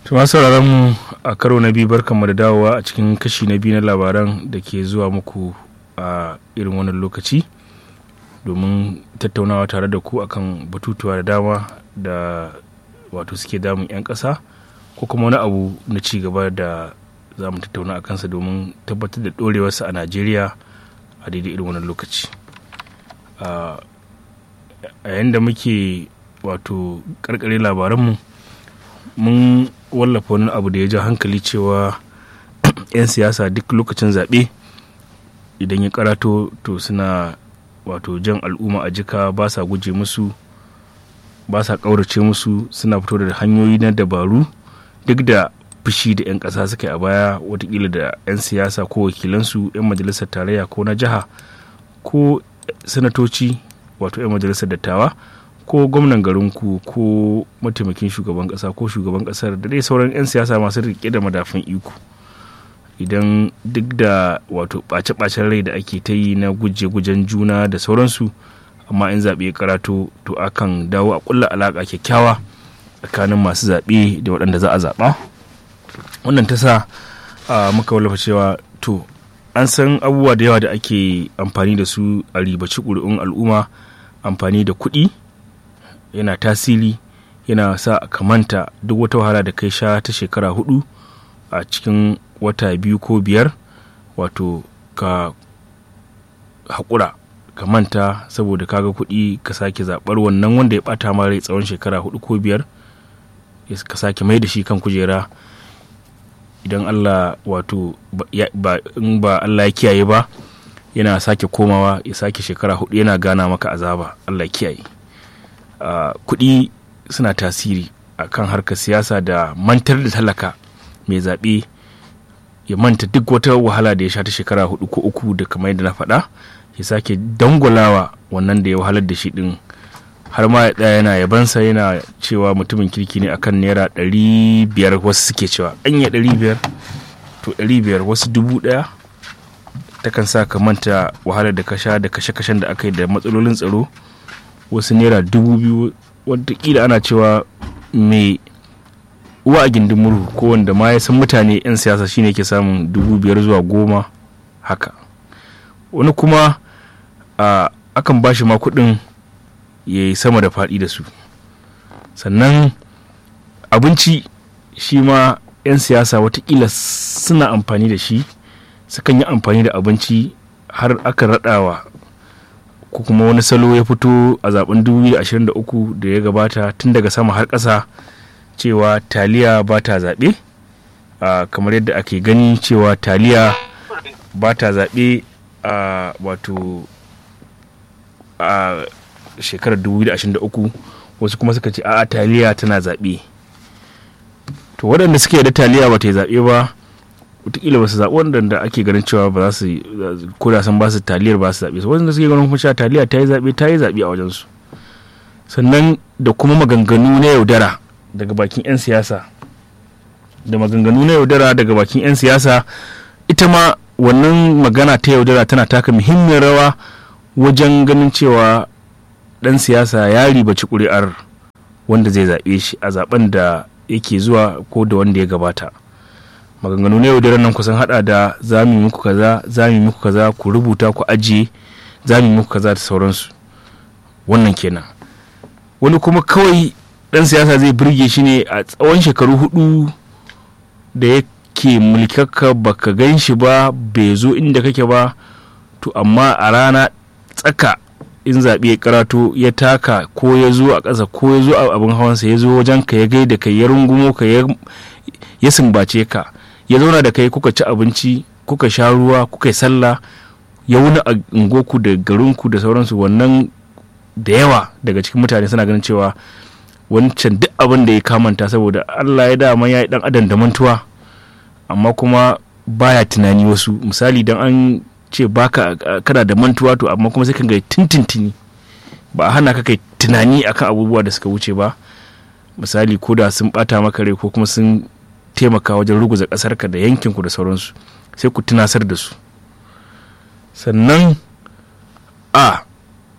Tuma sauraron mu a karo na biyu barkanmu da dawowa a cikin kashi na biyu na labaran da ke zuwa muku a irin wannan lokaci domin tattaunawa tare da ku akan batutuwa da dama da wato suke damun 'yan ƙasa ko kuma wani abu na ci gaba da za mu tattauna a kansa domin tabbatar da ɗorewarsa a najeriya a daidai irin wannan lokaci a yayin da muke wato karkare labaranmu mun wallafa wani abu da ya ja hankali cewa 'yan siyasa duk lokacin zaɓe idan ya karato to suna wato jan al'umma a jika ba sa guje musu ba sa ƙaurace musu suna fito da hanyoyi na dabaru duk da fushi da 'yan ƙasa suka yi a baya watakila da 'yan siyasa ko wakilansu 'yan majalisar tarayya ko na jiha ko sanatoci wato 'yan majalisar dattawa ko gwamnan garinku ko mataimakin shugaban kasa ko shugaban kasar da dai sauran 'yan siyasa masu rike da madafin iko idan duk da wato ɓace-ɓacen rai da ake ta yi na guje-gujen juna da sauransu amma in zaɓe ya karato to akan dawo a ƙulla alaƙa kyakkyawa tsakanin masu zaɓe da waɗanda za a zaɓa wannan ta sa muka wallafa cewa to an san abubuwa da yawa da ake amfani da su a ribaci ƙuri'un al'umma amfani da kuɗi yana tasiri yana sa a kamanta duk wata wahala da kai sha ta shekara hudu a cikin wata biyu ko biyar wato ka haƙura ka manta saboda kaga kuɗi ka sake zaɓar wannan wanda ya ɓata ma rai tsawon shekara hudu ko biyar ka sake mai da shi kan kujera idan allah wato in ba allah ya kiyaye ba yana sake komawa ya sake shekara hudu yana gana maka azaba allah kiyaye Uh, kuɗi suna tasiri a kan harkar siyasa da mantar da talaka mai zaɓe ya manta duk wata wahala da ya sha ta shekara hudu ko uku da kamar yadda na faɗa ya sake dangwalawa wannan da ya wahalar da shi ɗin har ma ya yana yabansa yana cewa mutumin kirki ne akan naira ɗari biyar wasu suke cewa anya ɗari biyar to ɗari biyar wasu dubu ɗaya takan sa ka manta wahalar da ka sha da kashe-kashen da aka yi da matsalolin tsaro wasu naira dubu biyu watakila ana cewa mai uwa a gindin murhu ko wanda ma ya san mutane 'yan siyasa shine ke samun dubu biyar zuwa goma haka wani kuma akan ba shi ma kuɗin ya yi sama da faɗi da su sannan abinci shi ma 'yan siyasa watakila suna amfani da shi sukan yi amfani da abinci har aka raɗawa ko kuma wani salo ya fito a zaben 2023 da ya gabata tun daga sama har ƙasa cewa taliya ba ta zaɓe kamar yadda ake gani cewa taliya ba ta zaɓe a wato a shekarar 2023 wasu kuma suka ce a taliya tana zaɓe to waɗanda suke da taliya ba ta yi zaɓe ba wataƙila ba su zaɓi wanda ake ganin cewa ba za su ko da san ba su taliyar ba su zaɓe su wanda suke ganin kuma cewa taliya ta yi zaɓe ta yi zaɓe a wajensu sannan da kuma maganganu na yaudara daga bakin 'yan siyasa da maganganu na yaudara daga bakin 'yan siyasa ita ma wannan magana ta yaudara tana taka muhimmiyar rawa wajen ganin cewa ɗan siyasa ya ribaci ƙuri'ar wanda zai zaɓe shi a zaɓen da yake zuwa ko da wanda ya gabata maganganu na yaudarar nan kusan hada da za mu muku kaza za mu muku kaza ku rubuta ku ajiye za mu muku kaza da sauransu wannan kenan wani kuma kawai dan siyasa zai birge shi ne a tsawon shekaru hudu da yake mulkarka baka gan shi ba bai zo inda kake ba to amma a rana tsaka in zaɓe ya karato ya taka ko ya zo a ƙasa ko ya zo a abin hawansa ya zo wajen ka ya gaida ka ya rungumo ka ya sumbace ka ya zauna da kai kuka ci abinci kuka sha ruwa kuka yi sallah ya wuni a ungoku da garinku da sauransu wannan da yawa daga cikin mutane suna ganin cewa wancan duk abin da ya kamanta saboda allah ya dama ya yi dan adam da mantuwa amma kuma baya tunani wasu misali dan an ce baka kana da mantuwa to amma kuma sai kan ga tintintini ba a hana ka kai tunani akan abubuwa da suka wuce ba misali ko da sun bata maka rai ko kuma sun taimaka wajen ruguza ƙasarka da yankinku da sauransu sai ku tunasar da su sannan a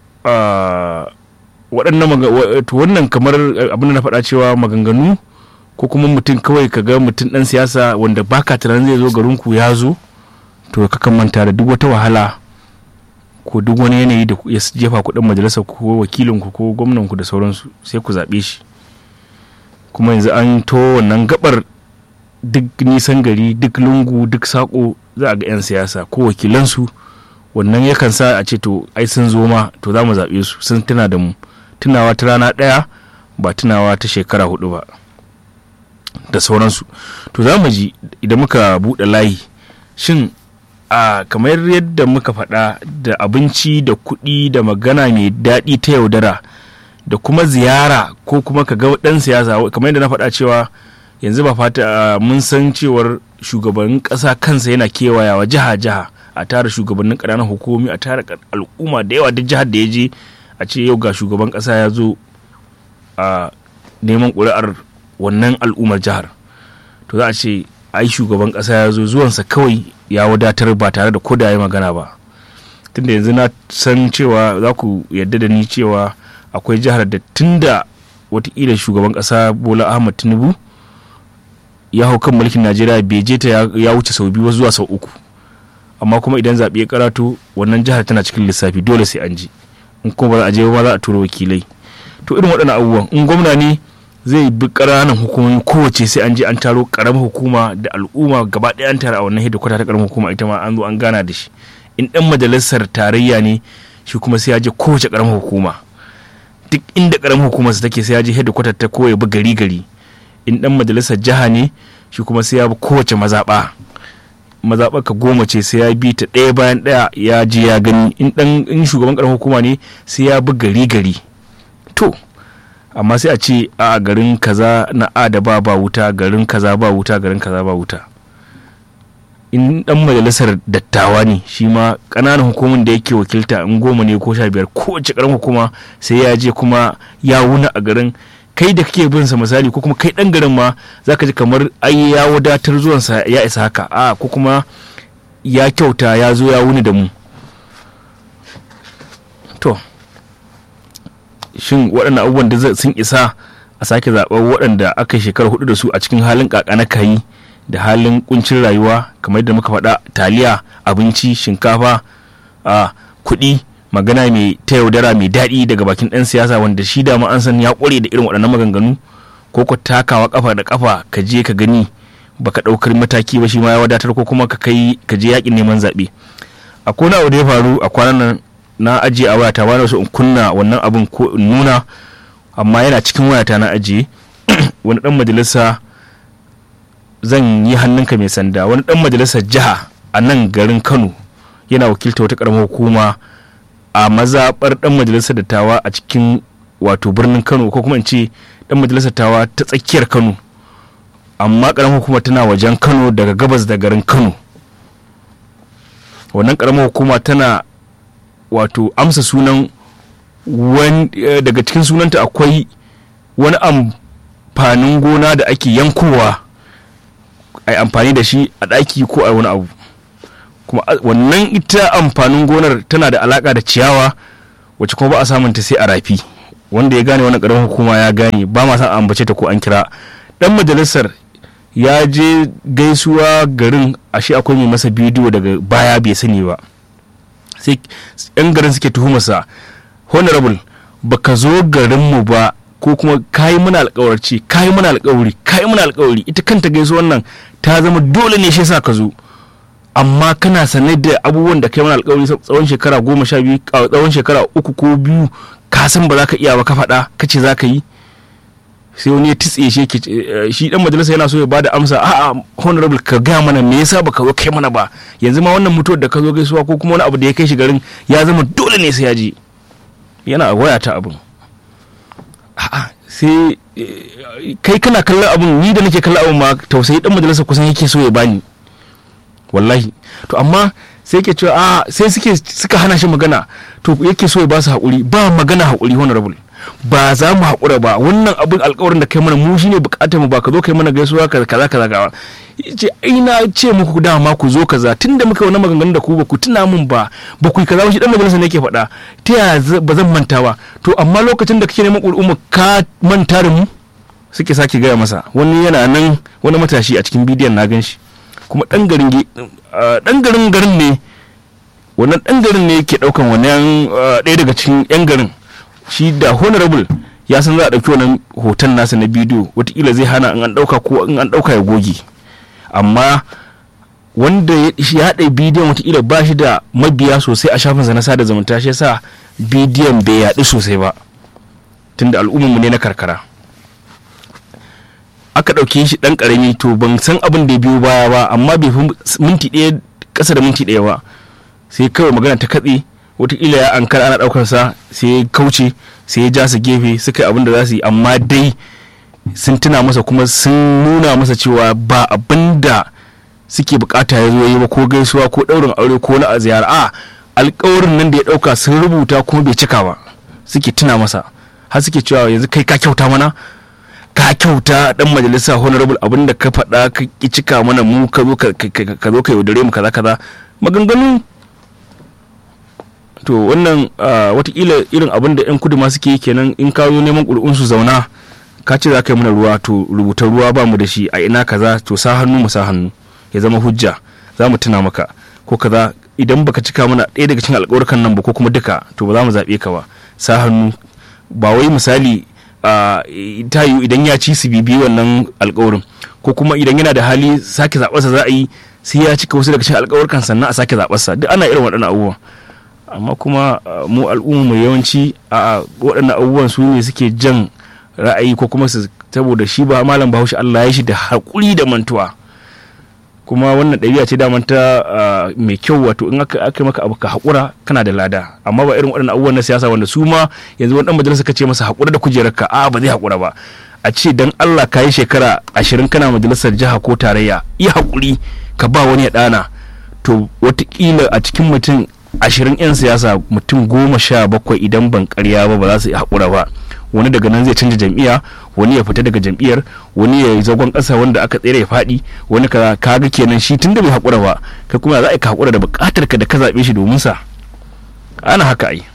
waɗannan wannan kamar abin da na faɗa cewa maganganu ko kuma mutum kawai ka ga mutum dan siyasa wanda baka tunanin zai zo garin ku ya zo to ka kan manta da duk wata wahala ko duk wani yanayi da ya jefa kuɗin majalisar ko wakilin ku ko gwamnan ku da sauransu sai ku zaɓe shi kuma yanzu an to wannan gabar duk nisan gari duk lungu duk sako za a ga 'yan siyasa ko wakilansu wannan yakan sa a ce to ai sun zo ma to za mu zaɓe su sun tuna da mu tunawa ta rana ɗaya ba tunawa ta shekara hudu ba da sauransu to za mu ji idan muka buɗe layi shin a kamar yadda muka faɗa da abinci da kuɗi da magana mai daɗi ta yaudara da kuma ziyara ko kuma ka ga ɗan siyasa kamar yadda na faɗa cewa yanzu ba fata mun san cewar shugabannin ƙasa kansa yana kewayawa jiha-jiha a tara shugabannin ƙananan hukumomi a tara al'umma da yawa duk jihar da ya je a ce yau ga shugaban ƙasa ya zo a neman ƙuri'ar wannan al'ummar jihar to za a ce ai shugaban ƙasa ya zo zuwansa kawai ya wadatar ba tare da koda ya magana ba tunda yanzu na san cewa za ku yarda da ni cewa akwai jihar da tunda watakila shugaban ƙasa bola ahmad tinubu ya hau kan mulkin najeriya bai je ta ya wuce sau biyu zuwa sau uku amma kuma idan zaɓe ya karatu wannan jihar tana cikin lissafi dole sai an ji in kuma ba za a je ba za a tura wakilai to irin waɗannan abubuwan in gwamna ne zai bi ƙananan hukumomi kowace sai an je an taro ƙaramar hukuma da al'umma gaba ɗaya an tara a wannan hedikwata ta ƙaramar hukuma ita ma an zo an gana da shi in ɗan majalisar tarayya ne shi kuma sai ya je kowace ƙaramar hukuma duk inda ƙaramar hukumar take sai ya je hedikwata ta ko ya bi gari gari in ɗan majalisar jiha ne shi kuma sai ya bi kowace mazaɓa mazaɓar ka goma ce sai ya bi ta ɗaya bayan ɗaya ya je ya gani in ɗan in shugaban ƙaramar hukuma ne sai ya bi gari gari to amma sai a ce a garin kaza na a da ba ba wuta garin kaza ba wuta garin kaza ba wuta in dan majalisar dattawa ne shi ma ƙananan hukumin da yake wakilta in goma ne ko sha biyar kowace ƙaramin hukuma sai ya je kuma ya wuna a garin kai da kake bin sa misali ko kuma kai dan garin ma zaka ji kamar ai ya wadatar zuwansa ya isa haka a ko kuma ya kyauta ya zo ya wuni da mu to shin waɗannan abubuwan da sun isa a sake zaɓar waɗanda aka shekara hudu da su a cikin halin na kayi da halin kuncin rayuwa kamar yadda muka faɗa taliya abinci shinkafa a kuɗi magana mai ta yaudara mai daɗi daga bakin ɗan siyasa wanda shi da an san ya ƙware da irin waɗannan maganganu ko ka takawa kafa da kafa ka je ka gani baka ɗaukar mataki ba shi ma ya wadatar ko kuma ka kai ka je yakin neman zaɓe a kona abu da ya faru a kwanan nan na ajiye a wayata ba na so in kunna wannan abin ko in nuna amma yana cikin wayata na ajiye wani dan majalisa zan yi hannunka mai sanda wani dan majalisar jiha a nan garin kano yana wakilta wata karamar hukuma a mazaɓar dan majalisar dattawa a cikin wato birnin kano ko kuma in ce dan majalisar tawa ta tsakiyar kano amma karamar hukuma tana wajen kano daga gabas da garin kano wannan karamar hukuma tana wato amsa sunan daga cikin sunanta akwai wani amfanin gona da ake yankowa a amfani da shi a ɗaki ko a wani abu kuma wannan ita amfanin gonar tana da alaka da ciyawa wacce kuma ba a samunta sai a rafi wanda ya gane wannan ƙaramin hukuma ya gane ba ma san ambace ta ko an kira dan majalisar ya je gaisuwa garin ashe akwai mai masa bidiyo daga baya bai sani ba sai yan garin suke tuhumarsa honorable baka zo garinmu ba ko kuma kayi muna alkawarci kayi muna alkawari kayi muna alkawari ita kanta gaisu wannan ta zama dole ne shi sa ka zo amma kana sanar da abubuwan da kai mana alkawari tsawon shekara goma sha biyu tsawon shekara uku ko biyu ka san ba za ka iya ba ka faɗa ka ce za ka yi sai wani ya titse shi shi dan majalisa yana so ya bada amsa a'a honorable ka gaya mana me yasa baka zo kai mana ba yanzu ma wannan mutuwar da ka zo gaisuwa ko kuma wani abu da ya kai shi garin ya zama dole ne sai ya je yana a waya ta abin a'a sai kai kana kallon abin ni da nake kallon abin ma tausayi dan majalisa kusan yake so ya bani wallahi to amma sai yake cewa a sai suke suka hana shi magana to yake so ya ba su haƙuri ba magana haƙuri honorable ba za mu haƙura ba wannan abin alƙawarin da kai mana mu shine buƙatar mu ba ka zo kai mana gaisuwa kaza kaza kaza gawa ce ai na ce muku dama ku zo kaza tunda muka wannan maganganun da ku ba ku tuna mun ba ba ku yi kaza shi dan majalisa ne yake faɗa ta ya ba zan manta ba to amma lokacin da kake neman al'umma ka manta da mu suke sake gaya masa wani yana nan wani matashi a cikin bidiyon na gan shi kuma ɗan garin ɗan garin garin ne wannan ɗan garin ne ke ɗaukan wannan ɗaya daga cikin 'yan garin shi da honorable ya san za a ɗauki wannan hoton nasa na bidiyo watakila zai hana in an ɗauka ko in an ɗauka ya goge amma wanda ya haɗa bidiyon watakila ba shi da mabiya sosai a shafinsa na sada zumunta shi yasa bidiyon bai yaɗu sosai ba tunda al'ummarmu ne na karkara aka ɗauke shi ɗan ƙarami to ban san abin da ya biyo baya ba amma bai fi minti ɗaya ƙasa da minti ɗaya ba sai kawai magana ta katse watakila ya ankara ana ɗaukar sa sai ya kauce sai ya ja su gefe suka yi abin da za su yi amma dai sun tuna masa kuma sun nuna masa cewa ba abin da suke bukata ya zo yi ba ko gaisuwa ko ɗaurin aure ko na ziyara a alkawarin nan da ya ɗauka sun rubuta kuma bai cika ba suke tuna masa har suke cewa yanzu kai ka kyauta mana ka kyauta dan majalisa honorable abin da ka faɗa ka ki cika mana mu ka zo ka zo ka yaudare mu kaza kaza maganganu to wannan watakila irin abin da yan kudu ma suke kenan in ka zo neman ƙuri'un su zauna ka ce za ka yi mana ruwa to rubuta ruwa ba mu da shi a ina kaza to sa hannu mu sa hannu ya zama hujja za mu tuna maka ko kaza idan baka cika mana ɗaya daga cikin alƙawarkan nan ba ko kuma duka to ba za mu zaɓe ka ba sa hannu ba wai misali ta yiwu idan ya ci su bibi wannan alƙawarin ko kuma idan yana da hali sake zaɓarsa za a yi sai ya cika wasu daga cikin alƙawarkan sannan a sake zaɓarsa duk ana irin waɗannan abubuwan amma kuma mu al'umma mu yawanci a waɗannan abubuwan su ne suke jan ra'ayi ko kuma su saboda shi ba malam bahaushe Allah ya shi da haƙuri da mantuwa kuma wannan ɗabi'a ce daman ta mai kyau wato in aka aka maka abu ka haƙura kana da lada amma ba irin waɗannan abubuwan na siyasa wanda su ma yanzu wani ɗan majalisa ka ce masa haƙura da kujerarka a ba zai haƙura ba a ce dan Allah ka yi shekara ashirin kana majalisar jiha ko tarayya yi haƙuri ka ba wani ya ɗana to watakila a cikin mutum ashirin 'yan siyasa mutum goma sha bakwai idan ban karya ba ba za su haƙura ba wani daga nan zai canja jam'iyya wani ya fita daga jam'iyyar wani ya yi zagon ƙasa wanda aka tsere ya faɗi wani ka kaga kenan shi tunda bai haƙura ba kai kuma za a ka haƙura da buƙatar ka da ka zaɓe shi domin sa ana haka ai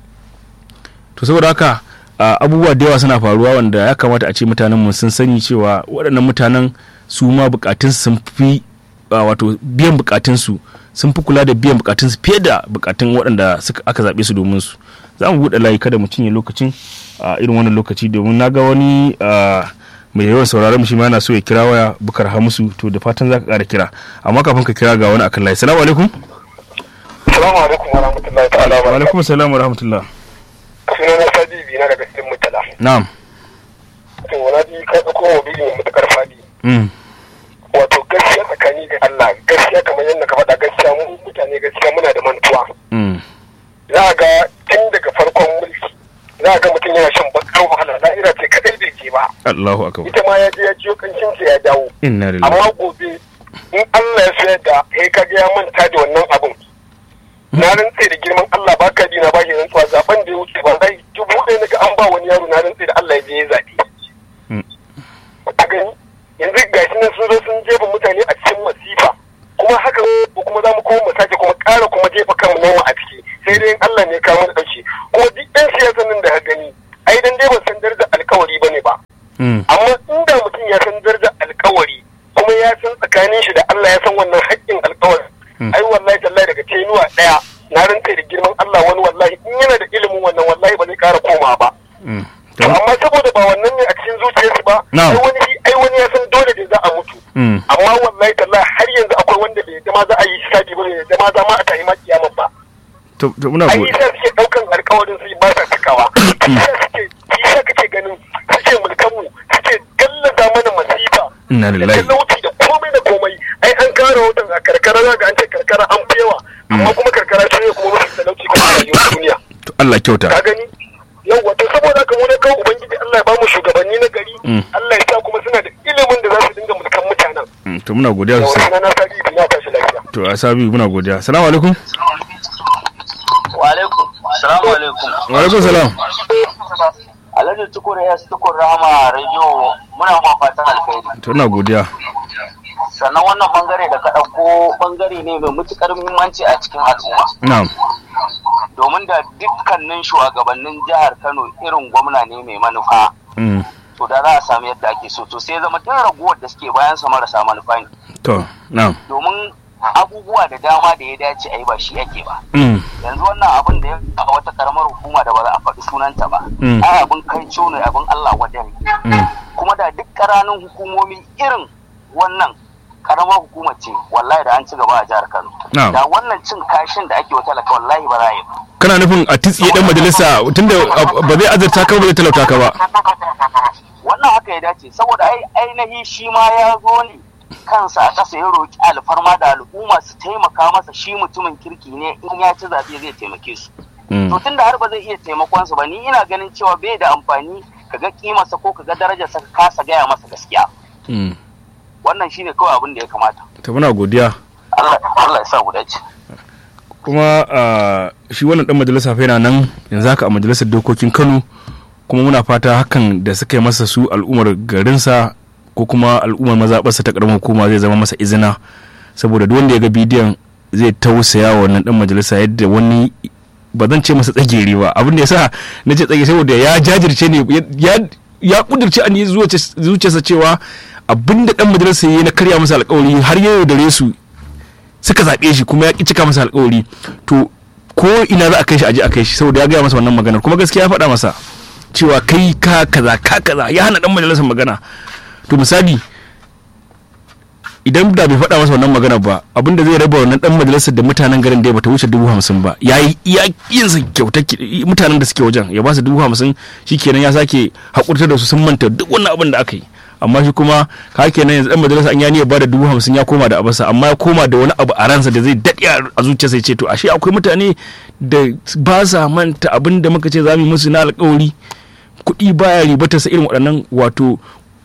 to saboda haka abubuwa da yawa suna faruwa wanda ya kamata a ce mutanen mu sun sani cewa waɗannan mutanen su ma buƙatun sun fi wato biyan buƙatunsu sun fi kula da biyan bukatunsu fiye da bukatun waɗanda aka zaɓe su domin su za mu buɗe layi kada mu cinye lokacin a irin wannan lokaci domin na ga wani mai yawan sauraron shi ma yana so ya kira waya bukar hamusu to da fatan za ka ƙara kira amma kafin ka kira ga wani akan layi salamu alaikum salamu alaikum wa rahmatullahi ta'ala wa alaikum salam wa rahmatullah suna na sadi bi na daga cikin mutala na'am to wani bi ka ɗauko mobili mai matuƙar fadi wato gaskiya tsakani ga Allah gaskiya kamar yadda ka faɗa gaskiya mu mutane gaskiya muna da mantuwa za a ga tun daga farkon mulki za a ga mutum yana shan bakar wahala da'ira ce kadai bai je ba Allahu akbar ita ma ya je ya jiyo kancin sa ya dawo inna lillahi amma gobe in Allah ya sayar da kai ka ga ya manta da wannan abun na rantse da girman Allah ba ka bi na ba shi rantsuwa zaben da ya wuce ba zai dubu ɗaya na ga an ba wani yaro na rantse da Allah ya je ya zaɓe. A gani yanzu ga shi nan sun zo sun jefa mutane a cikin masifa kuma haka ko kuma za mu koma mu sake kuma ƙara kuma jefa kanmu nawa a ciki sai dai Allah ne kawo mana ɗauke kuma duk ɗan siyasan nan da ka gani ai dan dai ban san darajar alkawari bane ba amma inda mutum ya san darajar alkawari kuma ya san tsakanin shi da Allah ya san wannan haƙƙin alkawari ai wallahi tallahi daga tenuwa ɗaya na rantse da girman Allah wani wallahi in yana da ilimin wannan wallahi ba zai ƙara koma ba amma saboda ba wannan ne a cikin zuciyarsu ba ai wani ai wani ya san dole da za a mutu amma wallahi tallahi har yanzu akwai wanda bai da ma za a yi hisabi ba bai da ma za ma a tayi ma kiyama ba to to muna ai sai suke daukan alƙawarin su ba sa cikawa sai suke sai kake ganin suke mulkan mu suke gallaza mana masifa inna da lillahi talauci da komai da komai ai an kawo rahoton a karkara za ga an ce karkara an fi yawa amma kuma karkara shi ne kuma mafi talauci kuma a rayuwar duniya to Allah kyauta ka gani yau wato saboda haka mu ne kawo ubangiji Allah ya ba mu shugabanni na gari Allah ya sa kuma suna da ilimin da za su dinga mulkan mutanen Mm, to muna godiya da sosai wasu na sabi na tashi lafiya to asabi muna godiya assalamu alaikum Wa alaikum. Salamu alaikum. wa alaikum salam Alhaji Tukur ya Tukur Rahama Radio muna ma fatan alkhairi. to ina godiya Sannan wannan bangare da ka ɗauko bangare ne mai mutukar muhimmanci a cikin al'umma. na'am Domin da dukkanin shugabannin jihar Kano irin gwamna ne mai manufa. Mm, to da za a samu yadda ake so to sai zama tun raguwar da suke bayan sa marasa manufa ne to na'am domin abubuwa da dama da ya dace a yi ba shi ake ba mm. yanzu wannan abin da ya a wata karamar hukuma da ba za a faɗi sunanta ba Mm. ai abin kai ne abin Allah wadare Mm. kuma da duk ƙananan hukumomi irin wannan karamar hukuma ce wallahi da an ci gaba a jihar Kano Na'am. da wannan cin kashin da ake wa talaka wallahi ba za a yi ba kana nufin a titsiye dan majalisa tunda a- ba zai azurta ka ba zai talauta ka ba wannan haka ya dace saboda ai ainihi shi ma ya zo ne kansa a ƙasa ya roƙi alfarma da al'umma su taimaka masa shi mutumin kirki ne in ya ci zaɓe zai taimake su Mm. to tunda har ba zai iya taimakon su ba ni ina ganin cewa bai da amfani ka ga kimarsa ko ka ga darajarsa ka kasa gaya masa gaskiya Mm. wannan shine kawai abin da ya kamata to muna godiya Allah Allah ya sa mu dace kuma ah, shi wannan dan majalisa fa yana nan yanzu haka a majalisar dokokin Kano kuma muna fata hakan da suka yi masa su al'ummar garinsa ko kuma al'ummar mazaɓarsa ta ƙaramin hukuma zai zama masa izina saboda duk wanda ya ga bidiyon zai tausaya wa wannan dan majalisa yadda wani ba zan ce masa tsageri ba abin da ya sa na ce tsageri saboda ya jajirce ne ya ya kudirce a zuciyarsa cewa abin da dan majalisa ya yi na karya masa alkawari har ya yaudare su suka zaɓe shi kuma ya ƙi cika masa alkawari to ko ina za a kai shi aje a kai shi saboda ya gaya masa wannan maganar kuma gaskiya ya faɗa masa cewa kai ka kaza ka kaza ya hana dan majalisar magana to misali idan da bai faɗa masa wannan magana ba abinda zai raba wannan dan majalisar da mutanen garin da ya bata wuce dubu hamsin ba ya yi iya yin sa kyauta mutanen da suke wajen ya ba su dubu hamsin shikenan ya sake hakurtar da su sun manta duk wannan abin da aka yi amma shi kuma ka kenan yanzu dan majalisa an yani ya bada dubu hamsin ya koma da abasa amma ya koma da wani abu a ransa da zai daɗe a zuciyarsa ya ce to ashe akwai mutane da ba sa manta abin da muka ce za mu yi musu na alkawari kuɗi baya ribata sa irin waɗannan wato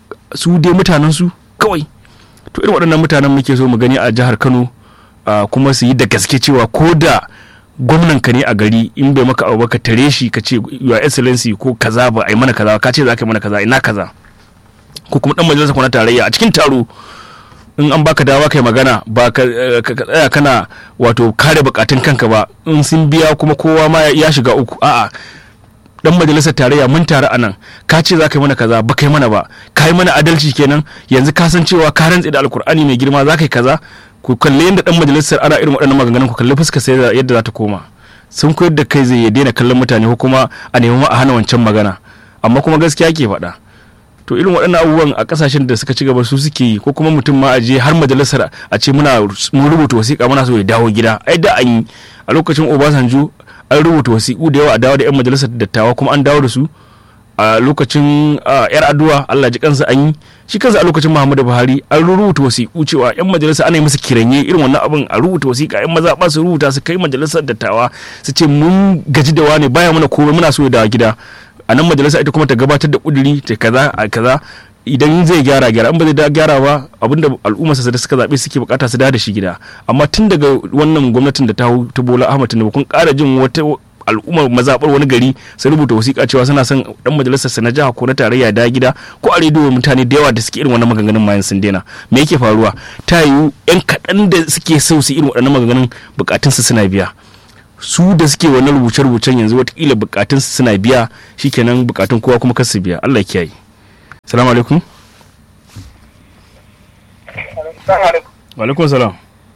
su dai mutanen su kawai to irin waɗannan mutanen muke so mu gani a jihar Kano kuma su yi da gaske cewa ko da gwamnan ka ne a gari in bai maka abu ka tare shi ka ce your excellency ko kaza ba ai mana kaza ka ce za ka yi mana kaza ina kaza ko kuma dan majalisa ko na tarayya a cikin taro in an baka dawa kai magana ba ka tsaya kana wato kare bukatun kanka ba in sun biya kuma kowa ma ya shiga uku a'a dan majalisar tarayya mun tare a nan ka ce za ka yi mana kaza ba kai mana ba ka yi mana adalci kenan yanzu ka san cewa ka rantse da alkur'ani mai girma za ka yi kaza ku kalli yadda dan majalisar ana irin waɗannan maganganun ku kalli fuska sai yadda za ta koma sun koyar da kai zai daina kallon mutane ko kuma a nemi a hana wancan magana amma kuma gaskiya ke faɗa to irin waɗannan abubuwan a ƙasashen da suka ci gaba su suke yi ko kuma mutum ma a je har majalisar a ce muna mun rubuta wasiƙa muna so ya dawo gida ai da an yi a lokacin obasanjo an rubuta wasiƙu da yawa a dawo da 'yan majalisar dattawa kuma an dawo da su a lokacin yar addu'a Allah ji kansa an yi shi kansa a lokacin Muhammadu Buhari an rubuta wasiƙu cewa 'yan majalisa ana yi musu kiranye irin wannan abin a rubuta wasiƙa 'yan maza ba su rubuta su kai majalisar dattawa su ce mun gaji da wane baya mana komai muna so ya dawo gida a nan majalisa ita kuma ta gabatar da kuduri ta kaza a kaza idan zai gyara gyara in ba zai gyara ba abinda al'ummarsa da suka zaɓe suke bukata su da shi gida amma tun daga wannan gwamnatin da ta hau ta bola ahmad tinubu kun ƙara jin wata al'ummar mazaɓar wani gari su rubuta wasiƙa cewa suna son dan majalisar sa na jiha ko na tarayya da gida ko a rediyo mutane da yawa da suke irin wannan maganganun mayan sun daina me yake faruwa ta yiwu yan kaɗan da suke so su irin waɗannan maganganun bukatunsu suna biya su da suke wannan rubuce-rubucen yanzu watakila bukatunsu suna biya shikenan bukatun kowa kuma kasu biya Allah kiyaye salamu alaikum wa alaikum salam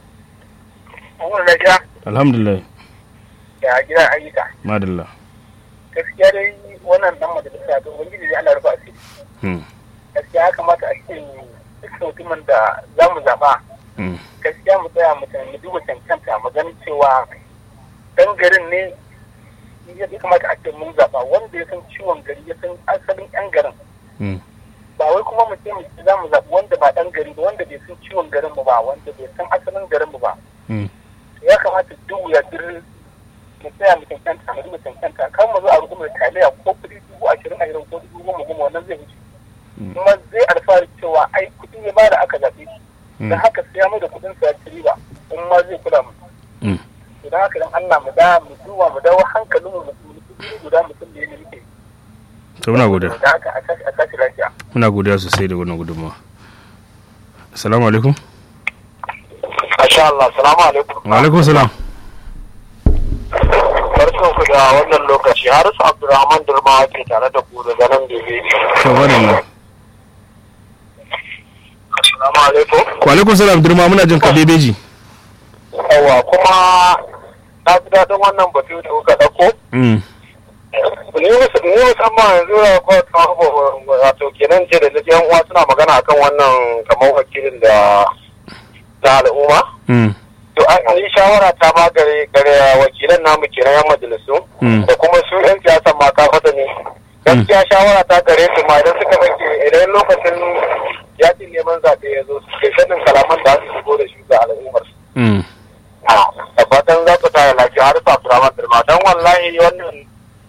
alhamdulillah ya gida ayyuka madalla gaskiya dai wannan dan majalisa to ubangiji ya Allah rufa asiri gaskiya ya kamata a ce duk mutumin da za mu zaba gaskiya mu tsaya mu duba cancanta mu ganin cewa dan garin ne ya kamata a ce mun zaba wanda ya san ciwon gari ya san asalin yan garin ba wai kuma mu ce mu za mu zaɓi wanda ba ɗan gari ba wanda bai san ciwon garin mu ba wanda bai san asalin garin mu ba ya kamata duk ya dir mu tsaya mu cancanta mu duba cancanta kan mu zo a rukumar taliya ko kuɗi dubu ashirin ashirin ko dubu goma goma wannan zai wuce kuma zai alfahari cewa ai kuɗi ya bada aka zaɓe shi don haka sai ya mai da kuɗin sa ya ci riba in ma zai kula mu idan haka dan Allah mu da mu duba mu dawo hankalin mu mu guda mutum da yake muke to muna godiya da haka a tashi lafiya muna godiya sosai da wannan gudunmawa assalamu alaikum Masha Allah, salamu alaikum. wa alaikum salam Barkan ku da wannan lokaci har su Abdulrahman Durma ke tare da ku daga nan da zai. to wannan Assalamu alaikum. wa alaikum salam durma muna jin ka bebeji Yawa kuma na ji daɗin wannan batu da kuka ɗauko. mm Ni mus- ni musamman yanzu da kwa kawo wato kenan ce da yan uwa suna magana akan wannan kamar wakilin da na al'umma. mm To an yi shawara ta ma gare gare wakilan namu kenan yan majalisu Mm. da kuma su yan siyasan ma ka fata ne. Gaskiya shawara ta gare su ma idan suka bake idan lokacin yakin neman zaɓe ya zo su kai sanin kalaman da su shigo da shi ga al'ummar su. mm Da fatan za ku tara lafiya har sa Abdurrahman Dirma don wallahi wannan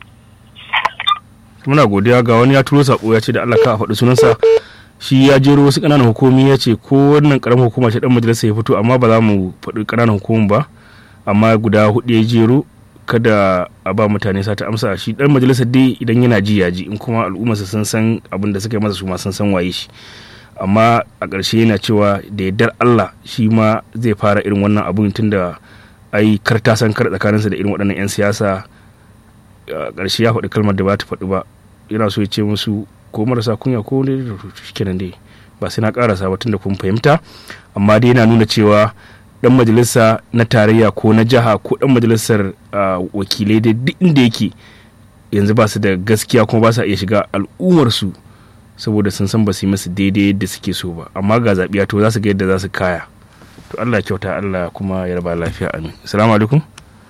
muna godiya ga wani ya turo sako ya ce da Allah ka a faɗi sunansa shi ya jero wasu ƙananan hukumi ya ce ko wannan ƙaramin hukuma ce dan majalisa ya fito amma ba za mu faɗi ƙananan hukumun ba amma guda hudu ya jero kada a ba mutane sata amsa shi dan majalisa dai idan yana ji ya ji in kuma al'ummarsa sun san abin da suka yi masa su ma sun san waye shi amma a ƙarshe yana cewa da yardar Allah shi ma zai fara irin wannan abun tunda ai kar ta san kar tsakaninsa da irin waɗannan 'yan siyasa a ƙarshe ya faɗi kalmar da ba ta faɗi ba yana so ya ce musu ko marasa kunya ko ne kenan dai ba sai na ƙarasa ba tunda kun fahimta amma dai yana nuna cewa dan majalisa na tarayya ko na jiha ko dan majalisar ah, wakilai dai duk inda yake yanzu ba su da gaskiya kuma ba sa iya shiga al'ummarsu saboda sun san ba su yi musu daidai yadda suke so ba amma ga zaɓiya to za su ga yadda za su kaya to Allah ya kyauta Allah kuma ya raba lafiya amin assalamu alaikum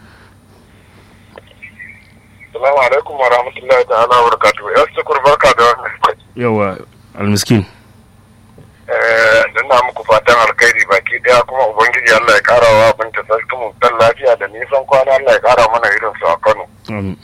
Assalamu alaikum wa rahmatullahi ta'ala wa barakatuhu. Yau sukur barka da wannan lokaci. yawa almiskin Eh, ina muku fatan alkhairi baki daya kuma ubangiji Allah ya kara wa abin ta sarki mu dan lafiya da nisan kwana Allah ya kara mana irin su a Kano. amin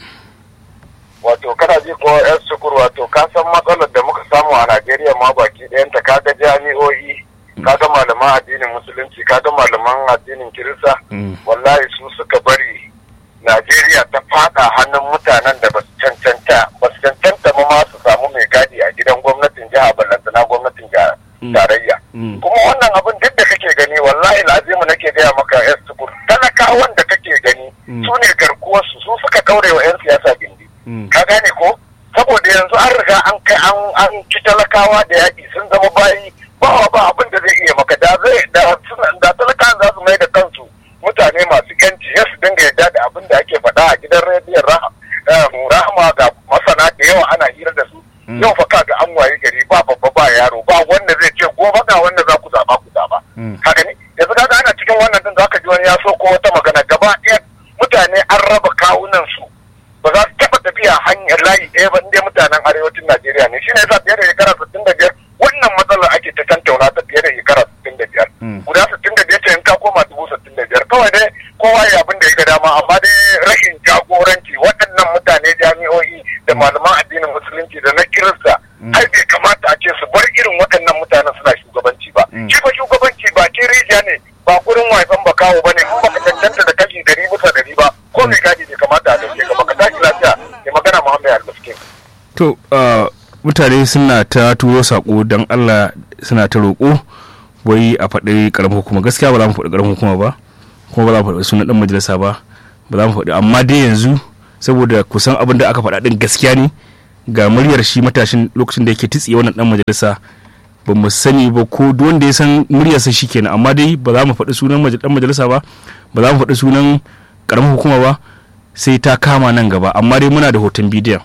Wato kana ji ko yan sukur wato ka san matsalar da muka samu a Najeriya ma baki ɗayan ta kaga jami'o'i kaga malaman addinin musulunci kaga malaman addinin kirista Mm. wallahi su suka bari Najeriya ta fada hannun mutanen da basu cancanta basu cancanta ma ma su samu mai gadi a gidan gwamnatin jiha ballantana gwamnatin jiha Mm. tarayya Mm. kuma wannan abin duk da kake gani wallahi lazimu nake gaya maka yan sukur talakawan da kake gani Mm. su ne garkuwarsu su suka kaure wa yan siyasa gindi Mm. ka gane ko saboda yanzu an riga an kai an an ci talakawa da yaƙi sun zama bayi ba ba abin da zai iya maka da zai da suna- da talakawan za su mai da kansu mutane masu yanci ya su dinga yadda da abin da ake faɗa a gidan rediyon Rah- eh, rahama ga masana da yawa ana hira da su Mm. yau fa kaga an waye gari ba babba ba yaro ba wanda zai ce gobe ga wanda za ku zaba ku zaba Mm. ka gani yanzu kaga ana cikin wannan din zaka ji wani ya so ko wata magana gaba ɗaya mutane an raba kawunan su ba za su taɓa tafiya hanyar layi ɗaya ba inda mutanen arewacin Najeriya ne shine yasa fiye da shekara sittin da biyar wannan matsalar ake ta tantauna ta fiye da shekara sittin da biyar Mm. guda sittin da biyar ce in ka koma dubu sittin da biyar kawai dai kowa ya abin da ya ga dama amma dai rashin jagoranci waɗannan mutane jami'o'i da malaman addinin musulunci da na kirista ai bai kamata a ce su bar irin waɗannan mutanen suna shugabanci ba Mm. shi ba shugabanci ba ke rijiya ne ba gurin waifan ba kawo ba ne in baka cancanta da kashi dari bisa dari ba ko mai gadi bai kamata a dauke ka baka tashi lafiya mai magana muhammad al-miskin to ah, mutane suna ta turo sako don Allah suna ta roƙo wai a faɗi ƙaramin hukuma gaskiya ba za mu faɗi ƙaramin hukuma ba kuma ba za mu faɗi sunan ɗan majalisa ba ba za mu faɗi amma dai yanzu saboda kusan abin da aka faɗa ɗin gaskiya ne ga muryar shi matashin lokacin da yake titsiye wannan ɗan majalisa ba mu sani ba ko duk wanda ya san muryarsa shi kenan amma dai ba za mu faɗi sunan majal- ɗan majalisa ba ba za mu faɗi sunan ƙaramin hukuma ba sai ta kama nan gaba amma dai muna da hoton bidiyon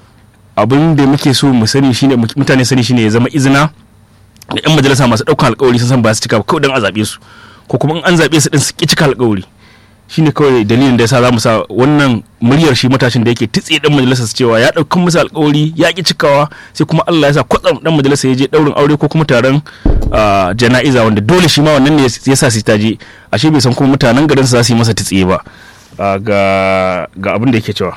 abin da muke so mu sani shine mutane sani shine ya zama izina da yan majalisa masu ɗaukan alkawari sun san ba su cika ba kawai dan a zaɓe su ko kuma in an zaɓe su din su ki cika alkawari shine kawai dalilin da yasa za mu sa wannan muryar shi matashin da yake titse dan majalisa su cewa ya ɗaukan musu alkawari ya ki cikawa sai kuma Allah ya sa kwatsam dan majalisa ya je ɗaurin aure ko kuma taron ah, jana'iza wanda dole shi ma wannan ne ya sa su ta je ashe bai san kuma mutanen garin su za su yi masa titse ba Ah, ga ga abin da yake cewa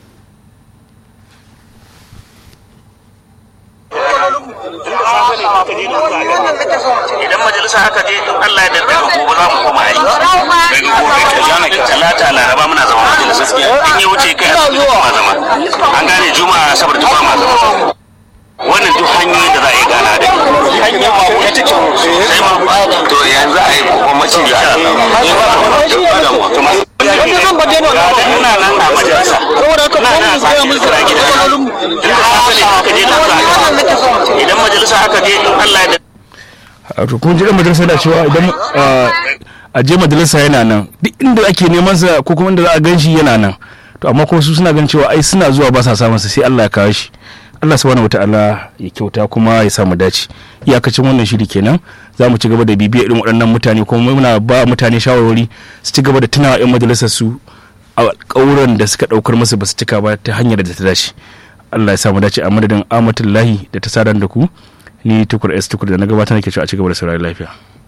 idan majalisa aka je in Allah ya daga gobe za mu koma aiki daga gobe talata laraba muna zama majalisa in ya wuce kai a kuma zama an gane juma'a saboda duk ba ma zama wannan duk hanyoyin da za a yi gana da hanyar ma wuce take sai ma to yanzu a yi kwamacin da ina nan a majalisa saboda haka ina ko nan mu tsaya mun a gida matsalolin idan majalisa aka je nan za a idan majalisa aka je in Allah ya a to kun ji dan majalisa da cewa idan ah, a je majalisa yana nan duk inda ake neman sa ko kuma inda za a gan shi yana nan to amma kuma su suna ganin cewa ai suna zuwa ba sa samun sa sai Allah ya kawo shi Allah subhanahu wataala ya kyauta kuma ya samu dace iyakacin wannan shiri kenan za mu ci gaba da bibiya irin waɗannan mutane kuma muna ba mutane shawarwari su ci gaba da tunawa 'yan majalisar su a ƙauran da suka ɗaukar musu ba su cika ba ta hanyar da ta dace Allah ya samu dace a madadin amatullahi da ta sadar da ku ni tukur s tukur da na gabatar nake cewa a ci gaba da saurari lafiya